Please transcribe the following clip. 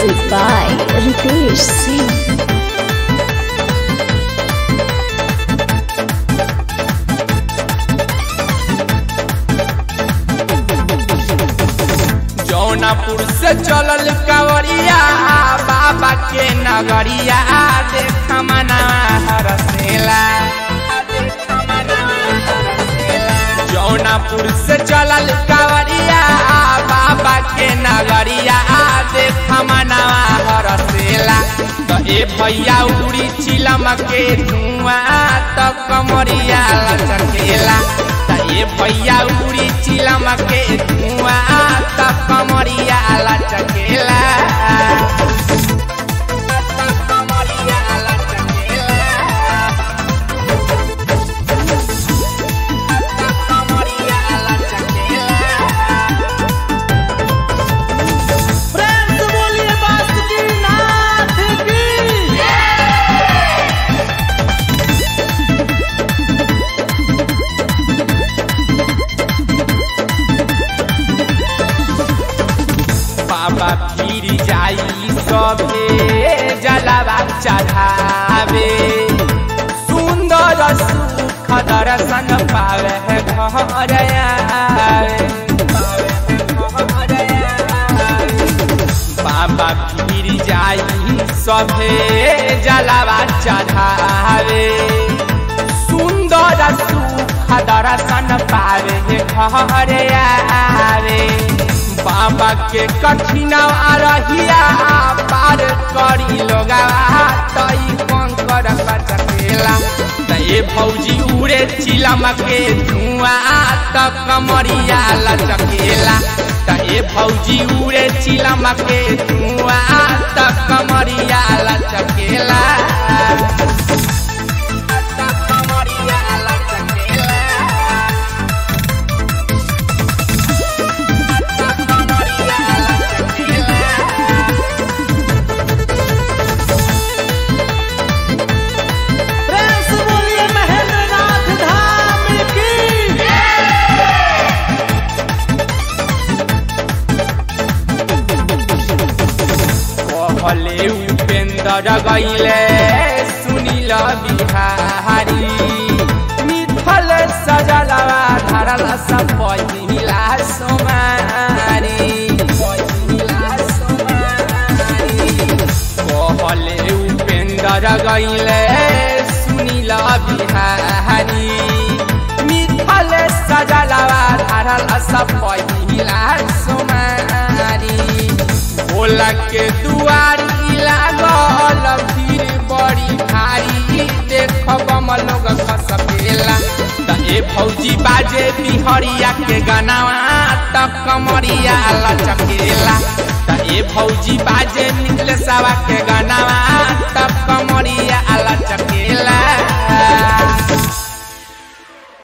Music by Ritesh Singh. Jaunapur से चलल कावरिया बाबा के नगरिया देख मना हरसेला जौनापुर से चलल कावरिया बाबा के नगरिया देख मना हरसेला तो ए भैया उड़ी चिलम के धुआं तो कमरिया लचकेला तो ए भैया उड़ी चिलम के धुआं तो कमरिया लचकेला कमरिया लचकेला कमरिया लचकेला प्रेम से बोलिए बासुकीनाथ की बाबा फिर जाई सभे जलावा चढ़ावे सुंदर सुख दर्शन पावे घर आवे बाबा फिर जाई सभे जलावा चढ़ावे सुंदर सुख दर्शन पावे घर आवे बाबा के कठिन रहिया पार करी लोगा तई कंकर बचकेला ते भौजी उड़े चिलम के धुआं त कमरिया लचकेला ते भौजी उड़े चिलम के धुआं त कमरिया लचकेला त कमरिया लचकेला प्रेम से बोलिए महेंद्रनाथ धाम की कहले उपेंद्र गईले सुनील बिहारी मिथल सजलवा धरल सब पहिला सोमारी पहिला सोमारी कहले उपेंद्र गईले सुनील बिहारी मिथल सजलवा धरल सब पहिला सोमारी भोला के दुआरी लागल भीड़ बड़ी भारी देख बम लोग खसकेला त ए भौजी बाजे बिहरिया के गनावा त कमरिया लचकेला त ए भौजी बाजे निकले सवा के गनावा त कमरिया लचकेला